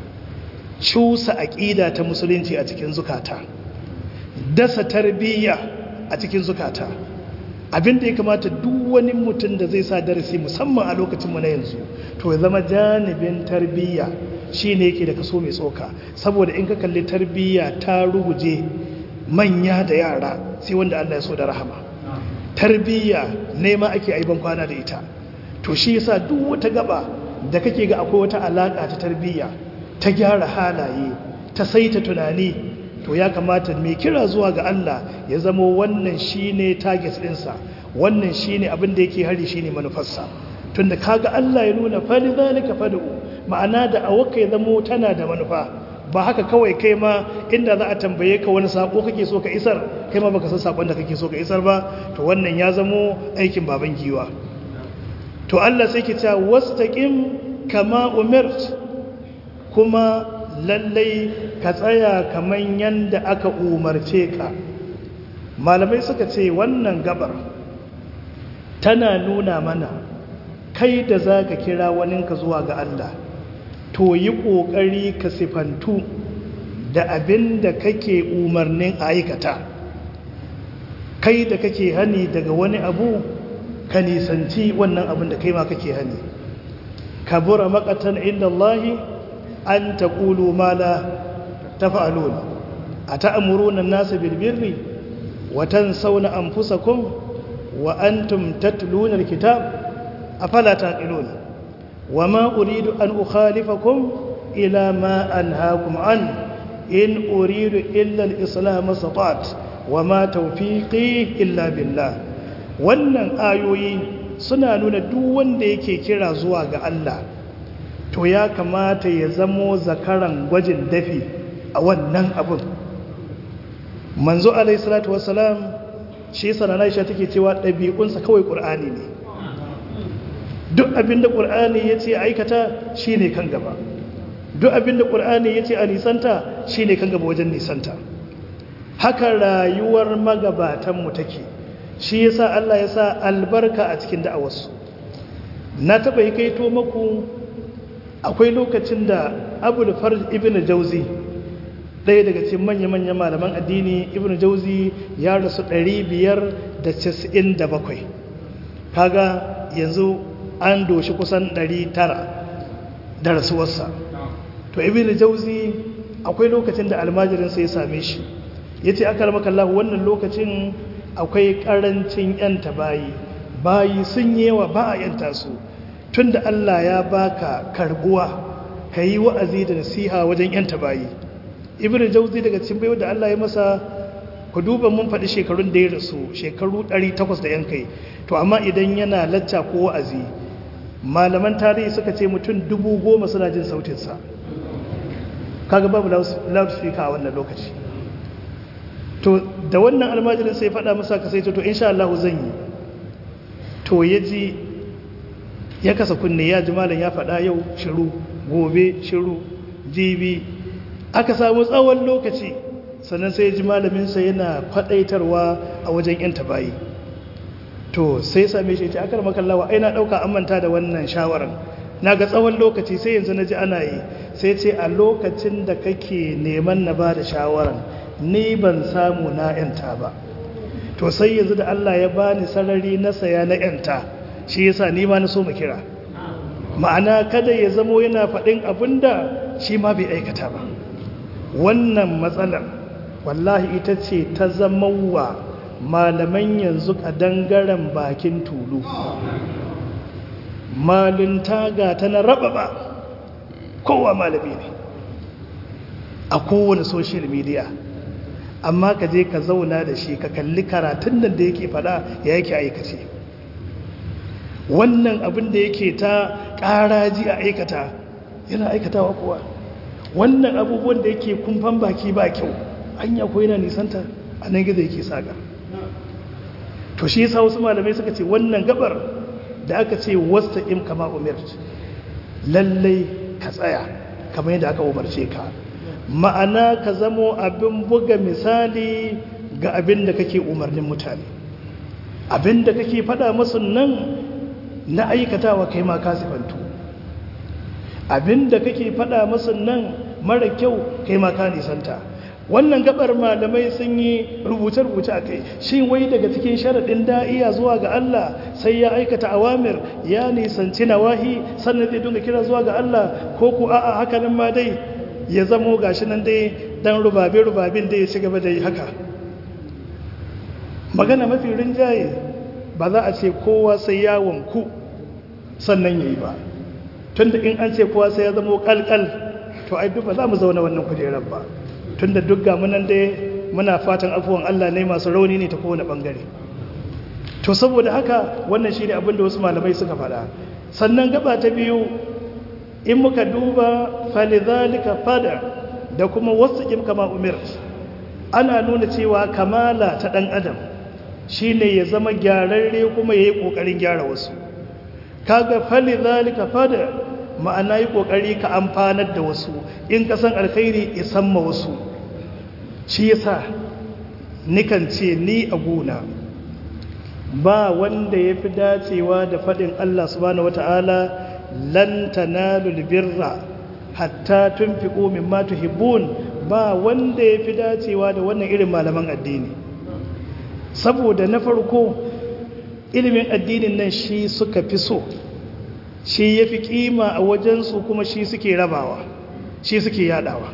Speaker 2: cusa aƙida ta musulunci a cikin zukata dasa tarbiyya a cikin zukata abinda ya kamata duk wani mutum da zai sa darasi musamman a lokacinmu na yanzu to ya zama janibin tarbiyya shi ne yake da kaso mai tsoka saboda in ka kalli tarbiyya ta ruguje manya da yara sai wanda Allah ya so da rahama tarbiyya nema ake aiban kwana da ita to shi yasa duk wata gaba da kake ga akwai wata alaka ta tarbiyya ta gyara halaye ta saita tunani to ya kamata mai kira zuwa ga Allah ya zama wannan shine target ɗinsa wannan shine abin da yake hari shine manufarsa tunda kaga Allah ya nuna fali zalika fad'u ma'ana da awaka ya zama tana da manufa ba haka kawai kai ma inda za a tambaye ka wani sako kake so ka isar kai ma baka san sakon da kake so ka isar ba to wannan ya zamo aikin baban giwa to Allah sai ke cewa wastaqim kama umirt kuma lallai ka tsaya kaman yanda aka umarce ka malamai suka ce wannan gabar tana nuna mana kai da za ka kira waninka zuwa ga Allah to yi ƙoƙari ka sifantu da abin da kake umarnin aikata kai da kake hani daga wani abu ka nisanci wannan abin da kai ma kake hani kabura makatan inda Allahi an ta ƙulu mala ta fa'alun a ta'amuruna nasa bilbirri watan sauna an fusakun wa an tumtattulunar kitab a falata ƙilun wa ma uridu an ukhalifakum ila ma an hakum an in uridu illa al-islam satat wa ma tawfiqi illa billah wannan ayoyi suna nuna duk wanda yake kira zuwa ga Allah to ya kamata ya zamo zakaran gwajin dafi a wannan abin manzo alaihi salatu wassalam shi sana Aisha take cewa ɗabi'unsa kawai ƙur'ani ne duk abinda ƙur'ani ya ce aikata shine kan gaba duk abinda ƙur'ani ya ce a nisanta shine kan gaba wajen nisanta haka rayuwar magabatanmu take shi yasa Allah ya sa albarka a cikin da'awarsu na taɓa yi kaito maku akwai lokacin da abul farj ibn jauzi ɗaya daga cikin manya-manya malaman addini ibn jauzi ya rasu 597 kaga yanzu an doshi kusan 900 da rasuwarsa to ibn jauzi akwai lokacin da almajirinsa ya same shi ya ce aka ramaka Allah wannan lokacin akwai ƙarancin 'yanta bayi bayi sun yawa ba a 'yanta su tun da Allah ya baka karbuwa ka yi wa'azi da nasiha wajen yanta bayi ibn jauzi daga cikin bayo da Allah ya masa ku duba mun faɗi shekarun da ya rasu shekaru 800 da yankai to amma idan yana lacca ko wa'azi malaman tarihi suka ce mutum dubu goma suna jin sautinsa kaga babu loudspeaker a wannan lokaci to da wannan almajirin sai faɗa masa ka sai to insha Allah zan yi to ya ji ya kasa kunne ya ji malam ya faɗa yau shiru gobe shiru jibi aka samu tsawon lokaci sannan sai ji malaminsa yana faɗaitarwa a wajen yan tabayi to sai same shi ce akar makallawa ai na ɗauka an manta da wannan shawarar na ga tsawon lokaci sai yanzu na ji ana yi sai ce a lokacin da kake neman na ba da shawarar ni ban samu na yanta ba to sai yanzu da Allah ya bani sarari na saya na yanta shi yasa ni ma na so mu kira ma'ana kada ya zamo yana faɗin abinda shi ma bai aikata ba wannan matsalar wallahi ita ce ta zama wa malaman yanzu dangaren bakin tulu malinta ga ta na raba ba kowa malami ne a kowane social media amma ka je ka zauna da shi ka kalli karatun nan da yake fada ya yake aikace wannan abin da yake ta ƙaraji a aikata yana aikatawa kuwa wannan abubuwan da yake kumfan baki ba kyau hanya ko yana nisanta a nan gizo yake saga to shi yasa wasu malamai suka ce wannan gabar da aka ce wasta im kama umirt lallai ka tsaya kamar yadda aka umarce ka ma'ana ka zamo abin buga misali ga abin da kake umarnin mutane abinda kake faɗa masu nan na aikatawa kai ma ka sifantu abinda kake faɗa masu nan mara kyau kai ma ka nisanta wannan gabar malamai sun yi rubuce-rubuce a kai shi wai daga cikin sharaɗin da'iya zuwa ga Allah sai ya aikata awamir ya nisanci nawahi sannan zai dunga kira zuwa ga Allah ko ku a'a haka nan ma dai ya zamo gashi nan dai dan rubabe-rubabin da ya ci gaba da yi haka magana mafi rinjaye ba za a ce kowa sai ya wanku sannan ya yi ba tunda in an ce kowa sai ya zamo kalkal to ai duk ba za mu zauna wannan kujerar ba tunda duk ga munan dai muna fatan afuwan Allah ne masu rauni ne ta kowane bangare to saboda haka wannan shine abin da wasu malamai suka faɗa sannan gaba ta biyu in muka duba falizalika fada da kuma wasu kama umir ana nuna cewa kamala ta ɗan adam shine ya zama gyararre kuma ya yi ƙoƙarin gyara wasu kaga falizalika fada ma'ana yi ƙoƙari ka amfanar da wasu in ka san alkhairi isan ma wasu shi yasa nikan ce ni a gona ba wanda ya fi dacewa da faɗin Allah subhanahu wata'ala lan tanalul birra hatta tunfiqu mimma tuhibbun ba wanda ya fi dacewa da wannan irin malaman addini saboda na farko ilimin addinin nan shi suka fi so shi ya fi kima a wajensu kuma shi suke rabawa shi suke yadawa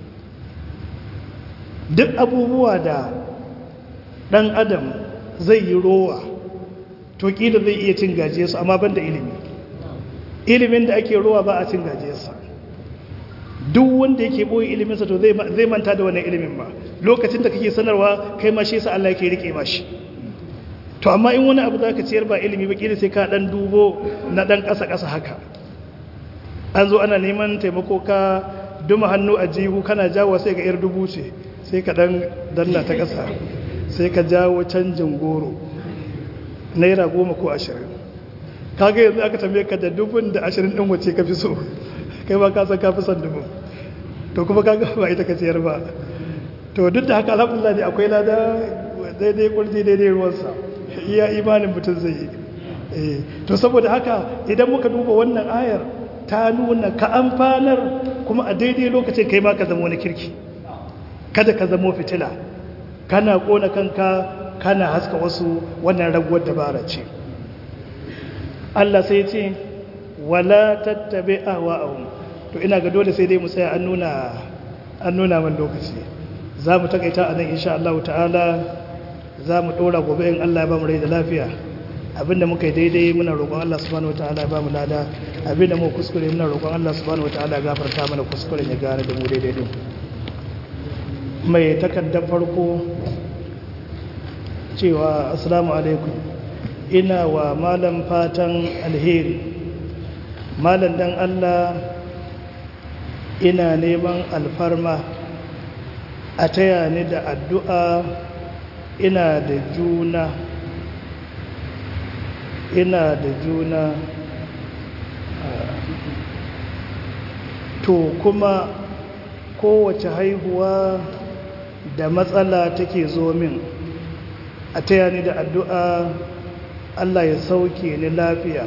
Speaker 2: duk abubuwa da ɗan adam zai yi rowa to ƙila zai iya cin gajiyarsu amma ban da ilimi ilimin da ake rowa ba a cin gajiyarsa duk wanda yake ɓoye iliminsa to zai manta da wannan ilimin ba lokacin da kake sanarwa kai ma shi sa Allah yake rike mashi to amma in wani abu za ka ciyar ba ilimi ba ƙila sai ka ɗan dubo na ɗan ƙasa-ƙasa haka an zo ana neman taimako ka duma hannu a jihu kana jawo sai ga 'yar dubu ce sai ka dan danna ta ƙasa sai ka jawo canjin goro naira goma ko ashirin kaga yanzu aka tambaye ka da dubun da ashirin ɗin wace ka fi so kai ba ka san ka fi son dubun to kuma kaga ba ita ka ciyar ba to duk da haka alhamdulillah ne akwai lada daidai kurji daidai ruwansa iya imanin mutum zai yi to saboda haka idan muka duba wannan ayar ta nuna ka amfanar kuma a daidai lokacin kai ma ka zama wani kirki kada ka zama fitila kana kona kanka kana haska wasu wannan raguwar dabara ce Allah sai ce wala tattabi ahwa'ahum to ina ga dole sai dai mu tsaya an nuna an nuna man lokaci za mu takaita a nan insha Allah ta'ala za mu ɗora gobe in Allah ya ba mu rai da lafiya abinda muka yi daidai muna roƙon Allah subhanahu wataala ya ba mu lada abinda mu kuskure muna roƙon Allah subhanahu wataala ya gafarta mana kuskuren ya gane da mu daidai din mai takardar farko cewa assalamu alaikum ina wa malam fatan alheri malam dan Allah ina neman alfarma a taya ni da addu'a ina da juna ina da juna to kuma kowace haihuwa da matsala take zo min a taya ni da addu'a Allah ya sauke ni lafiya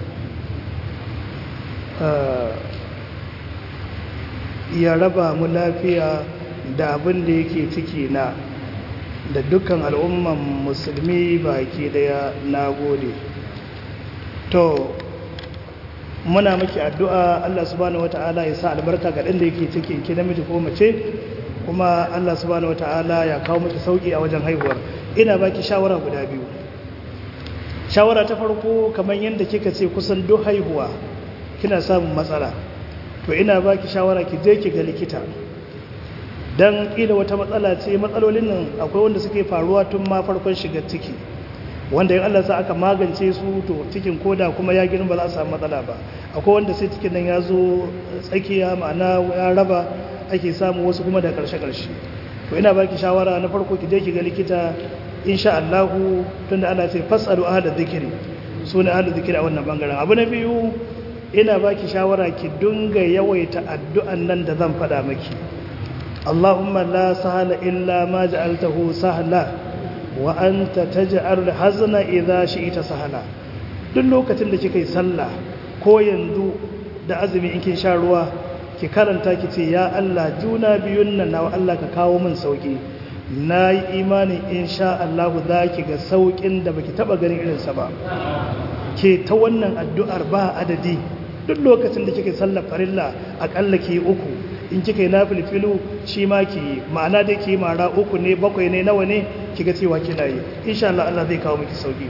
Speaker 2: ya raba mu lafiya da abin da yake ciki na da dukkan al'umman musulmi baki daya na gode to muna miki addu'a Allah subhanahu wata'ala ya sa albarka ga ɗan da yake cikin ki namiji ko mace kuma Allah subhanahu wata'ala ya kawo miki sauki a wajen haihuwar ina baki shawara guda biyu shawara ta farko kamar yadda kika ce kusan duk haihuwa kina samun matsala to ina baki shawara ki je ki ga likita dan kila wata matsala ce matsalolin nan akwai wanda suke faruwa tun ma farkon shiga ciki wanda in Allah sa aka magance su to cikin koda kuma ya girma ba za a samu matsala ba akwai wanda sai cikin nan ya zo tsakiya ma'ana ya raba ake samu wasu kuma da karshe karshe to ina baki shawara na farko ki je ki ga likita insha Allah tunda Allah sai fasalu ahla dhikri sune ahla dhikri a wannan bangaren abu na biyu ina baki shawara ki dunga yawaita addu'an nan da zan faɗa maki Allahumma la sahala illa ma ja'altahu sahla wa anta taj'al hazna idha shi'ta sahala duk lokacin da kika yi sallah ko yanzu da azumi in kin sha ruwa ki karanta ki ce ya Allah juna biyun nan na Allah ka kawo min sauki na yi imanin insha Allah za ki ga saukin da baki taba ganin irinsa ba ke ta wannan addu'ar ba adadi duk lokacin da kika sallar farilla akalla ki uku in kika yi nafilfilu shi ma ki yi ma'ana dai ki mara uku ne bakwai ne nawa ne kiga cewa kina yi insha Allah Allah zai kawo miki sauki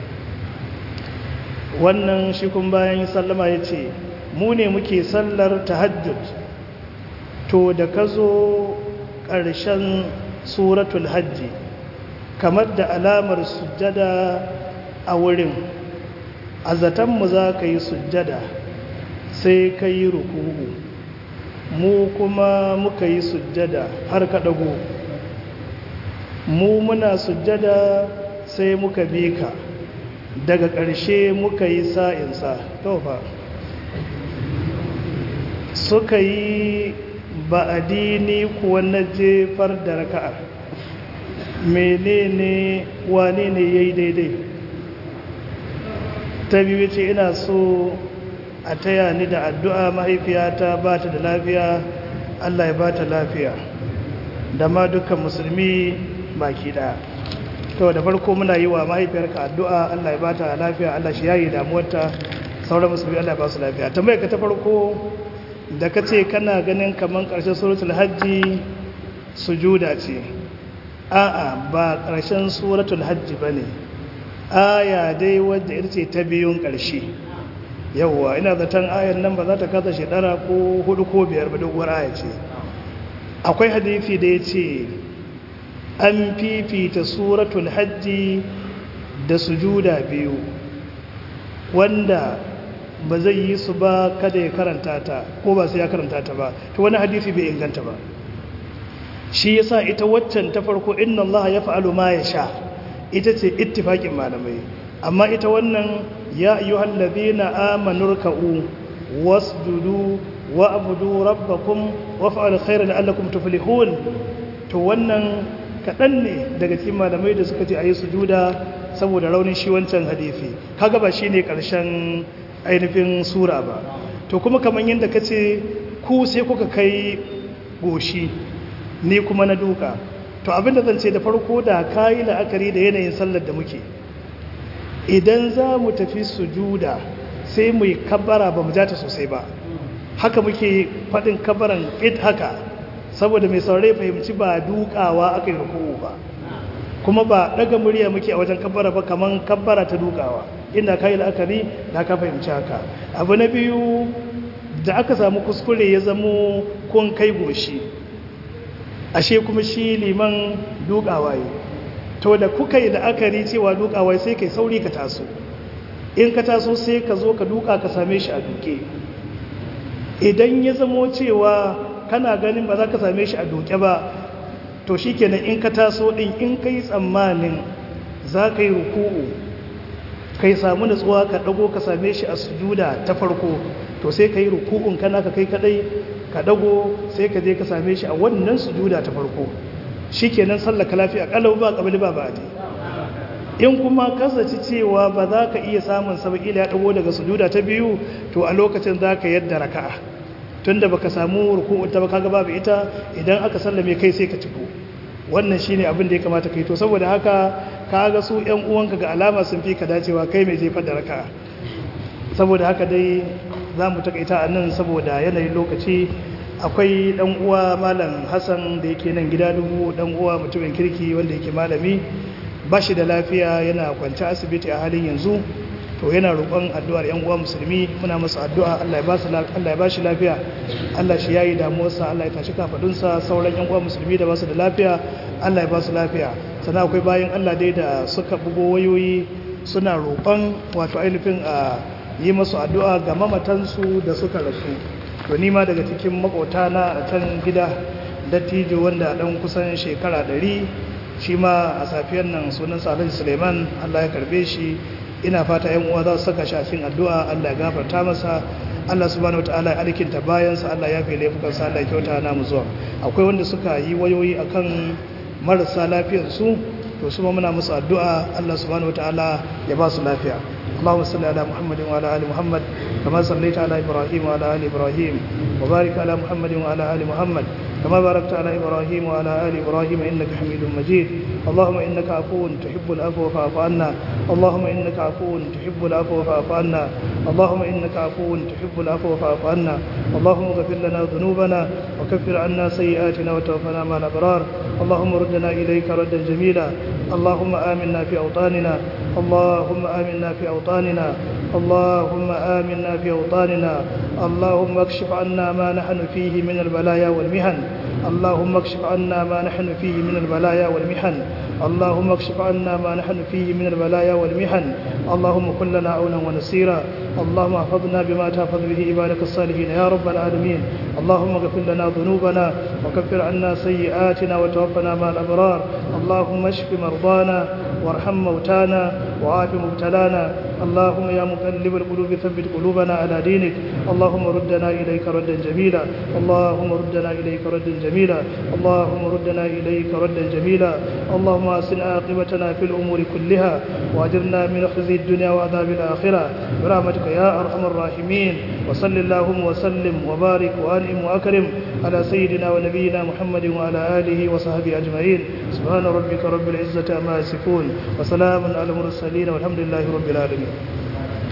Speaker 2: wannan shi kun bayan sallama ya ce mu ne muke sallar tahajjud to da ka zo ƙarshen suratul hajji kamar da alamar sujjada a wurin a zatonmu za ka yi sujjada sai ka yi rukuhu mu kuma muka yi sujjada har ka ɗago mu muna sujjada sai muka bi ka daga ƙarshe muka yi sa'insa tofa suka yi ba'adini kuwa na jefar da raka'a menene wane ne ya yi daidai ta biyu ce ina so a taya ni da addu'a mahaifiyata ba ta da lafiya allah ya ba ta lafiya da ma dukkan musulmi baki ɗaya to da farko muna yi wa mahaifiyarka addu'a Allah ya bata lafiya Allah shi yayi damuwarta sauran musulmi Allah ya ba su lafiya tambayar ka ta farko da ka ce kana ganin kaman ƙarshen suratul hajji sujuda ce a'a ba ƙarshen suratul hajji bane aya dai wadda ita ce ta biyun ƙarshe yawwa ina zaton ayan nan ba za ta kasa shekara ko hudu ko biyar ba doguwar aya ce akwai hadisi da ya ce an fifita suratul hajji da sujuda biyu wanda ba zai yi su ba kada ya karanta ta ko ba sai ya karanta ta ba to wani hadisi bai inganta ba shi yasa ita waccan ta farko inna Allah ya fa'alu ma ya sha ita ce ittifaqin malamai amma ita wannan ya ayyuhal ladina amanu ruk'u wasjudu wa'budu rabbakum waf'alu khairan la'allakum tuflihun to wannan kaɗan ne daga cikin malamai da suka ce a yi sujuda saboda raunin shi wancan hadithi kaga ba shi ne ƙarshen ainihin sura ba to kuma kamar yadda ka ce ku sai kuka kai goshi ni kuma na duka to abinda zan ce da farko da ka yi la'akari da yanayin sallar da muke idan za mu tafi sujuda sai mu yi kabbara ba mu jata sosai ba haka muke faɗin kabbaran it haka saboda mai saurari fahimci ba dukawa aka yi ruku'u ba kuma ba daga murya muke a wajen kabbara ba kaman kabbara ta dukawa inda ka yi la'akari da ka fahimci haka abu na biyu da aka samu kuskure ya zamo kun kai goshi ashe kuma shi liman dukawa yi to da kuka yi la'akari cewa dukawa sai kai sauri ka taso in ka taso sai ka zo ka duka ka same shi a duke idan ya zamo cewa kana ganin ba za ka same shi a doke ba to shi kenan in ka taso ɗin in ka yi tsammanin za ka yi ruku'u ka yi samu natsuwa ka ɗago ka same shi a sujuda ta farko to sai ka yi ruku'un kana ka kai kaɗai ka ɗago sai ka je ka same shi a wannan sujuda ta farko shi kenan sallaka lafiya ƙalau ba ƙabali ba ba in kuma kasace cewa ba za ka iya samun sabakila ya ɗago daga sujuda ta biyu to a lokacin za ka yadda raka'a tunda baka samu ruku'u ta baka babu ita idan aka sallame kai sai ka ciko wannan shine abin da ya kamata kai to saboda haka kaga su ƴan uwanka ga alama sun fi ka dacewa kai mai jefar da raka saboda haka dai zamu takaita a nan saboda yanayin lokaci akwai dan uwa malam Hassan da yake nan gida dubu dan uwa mutumin kirki wanda yake malami bashi da lafiya yana kwance asibiti a halin yanzu to yana roƙon addu'ar ‘yan uwa musulmi muna masa addu'a Allah ya ba shi lafiya Allah shi ya yi damuwarsa Allah ya tashi kafaɗunsa sauran ‘yan uwa musulmi da ba su da lafiya Allah ya ba su lafiya sannan akwai bayan Allah dai da suka bugo wayoyi suna roƙon wato ainihin a yi masu addu'a ga mamatansu da suka rasu to nima daga cikin makota na a can gida dattijo wanda ɗan kusan shekara ɗari shi ma a safiyar nan sunan Alhaji suleiman Allah ya karbe shi ina fata yan uwa za su saka shafin addu'a Allah ya gafarta masa Allah subhanahu wataala ya alkinta bayansa Allah ya fi laifukansa Allah ya kyauta na mu zuwa akwai wanda suka yi wayoyi akan marasa lafiyar su to su ma muna musu addu'a Allah subhanahu wataala ya ba su lafiya اللهم صل على محمد وعلى ال محمد كما صليت على ابراهيم وعلى ال ابراهيم وبارك على محمد وعلى ال محمد كما باركت على ابراهيم وعلى ال ابراهيم انك حميد مجيد اللهم انك عفو تحب العفو فاعف عنا اللهم انك عفو تحب العفو فاعف عنا اللهم انك عفو تحب العفو فاعف عنا اللهم اغفر لنا ذنوبنا وكفر عنا سيئاتنا وتوفنا مع الابرار اللهم ردنا اليك ردا جميلا اللهم امنا في اوطاننا اللهم امنا في اوطاننا اللهم امنا في اوطاننا اللهم اكشف عنا ما نحن فيه من البلايا والمحن اللهم اكشف عنا ما نحن فيه من البلايا والمحن اللهم اكشف عنا ما نحن فيه من البلايا والمحن اللهم كن لنا عونا ونصيرا اللهم احفظنا بما تحفظ به عبادك الصالحين يا رب العالمين اللهم اغفر لنا ذنوبنا وكفر عنا سيئاتنا وتوفنا مع الابرار اللهم اشف مرضانا وارحم موتانا وعاف مبتلانا اللهم يا مقلب القلوب ثبت قلوبنا على دينك اللهم ردنا اليك ردا جميلا اللهم ردنا اليك ردا جميلا اللهم ردنا اليك ردا جميلا اللهم اسن عاقبتنا في الامور كلها واجرنا من خزي الدنيا وعذاب الاخره برحمتك يا ارحم الراحمين وصل اللهم وسلم وبارك وانعم واكرم على سيدنا ونبينا محمد وعلى اله وصحبه اجمعين سبحان ربك رب العزه عما يصفون وسلام على المرسلين والحمد لله رب العالمين